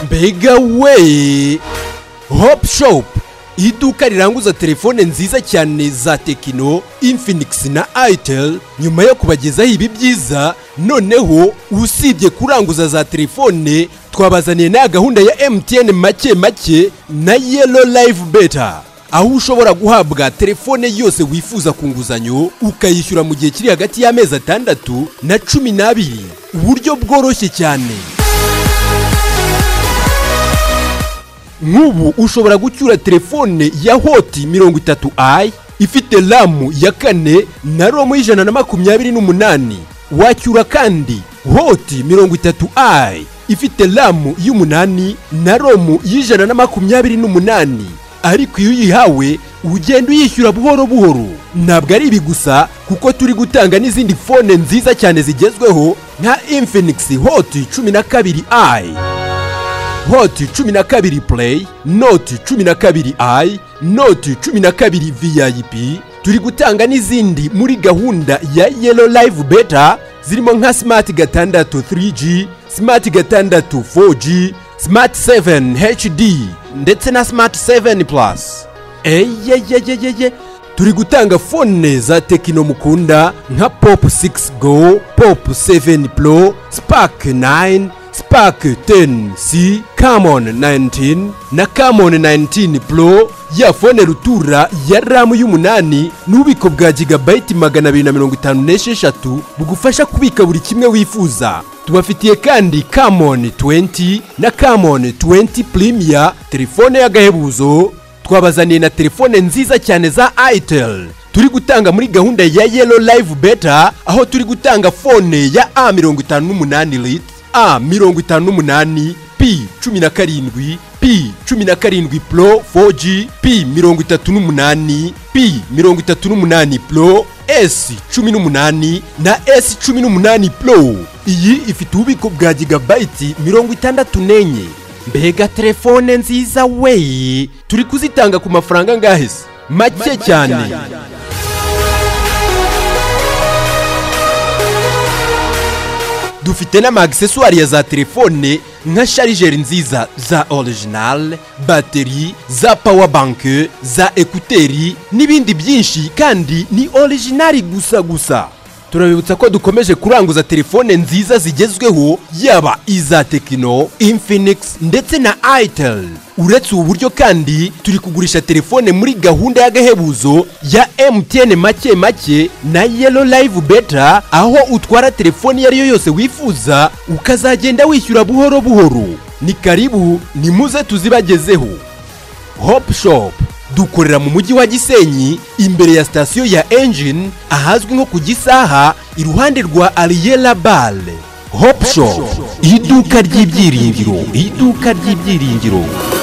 mbega we hopu shopu iduka riranguza telefone nziza cyane za tekino infinigisi na ayiteri nyuma yo kubagezaho ibi byiza noneho usibye kuranguza za telefone twabazaniye na gahunda ya emutiyene make make na yelo layivu beta aho ushobora guhabwa telefone yose wifuza ku nguzanyo ukayishyura mu gihe kiri hagati y'amezi atandatu na cumi n'abiri uburyo bworoshye cyane nk'ubu ushobora gucyura telefone ya hoti mirongo itatu ayi ifite ramu ya kane na romu y'ijana na makumyabiri n'umunani wacyura kandi hoti mirongo itatu ayi ifite ramu y'umunani na romu y'ijana na makumyabiri n'umunani ariko iyo uyihawe ugenda uyishyura buhoro buhoro ntabwo ari ibi gusa kuko turi gutanga n'izindi fone nziza cyane zigezweho nka infinigisi hoti cumi na kabiri ayi hoti cumi na kabiri play noti cumi na kabiri ayi noti cumi na kabiri vip turi gutanga n'izindi muri gahunda ya yelo live beta zirimo nka smart gatandatu 3g smart gatandatu 4g smart 7 hd ndetse na smart 7 plus eyeyeyeyeye turi gutanga fone za tekino mukunda nka pop 6 go pop 7 pro spark 9 spark 10c camon 19 na camon 19 pro ya fone rutura ya ramu y'umunani n'ububiko bwa gigabayiti magana abiri na mirongo itanu n'esheshatu bugufasha kubika buri kimwe wifuza tubafitiye kandi camon 20 na camon 20 primiya telefone y'agahebuzo twabazaniye na telefone nziza cyane za airtel turi gutanga muri gahunda ya yelo live beta aho turi gutanga fone ya a mirongo itanu n'umunani lit a mirongo itanu n'umunani p cumi na karindwi p cumi na karindwi pro 4g p mirongo itatu n'umunani p mirongo itatu n'umunani pro s cumi n'umunani na s cumi n'umunani pro iyi ifite ububiko bwa gigabayiti mirongo itandatu n'enye mbega telefone nziza we turi kuzitanga ku mafaranga angahe se make cyane dufite n'amagiseswari ya za telefone nka sharijeri nziza za orijinali bateri za pawabanke za ekuteri n'ibindi byinshi kandi ni orijinali gusa gusa turabibutsa ko dukomeje kuranguza telefone nziza zigezweho yaba iza tekino infinix ndetse na airtel uretse ubu buryo kandi turi kugurisha telefone muri gahunda y'agahebuzo ya mtn make make na yelo live beta aho utwara telefone iyo ari yo yose wifuza ukazagenda wishyura buhoro buhoro ni karibu ni muze tuzibagezeho hopu shopu dukorera mu mujyi wa gisenyi imbere ya sitasiyo ya engine ahazwi nko ku gisaha iruhande rwa ariyera bare hopu shopu iduka ry'ibyiringiro iduka ry'ibyiringiro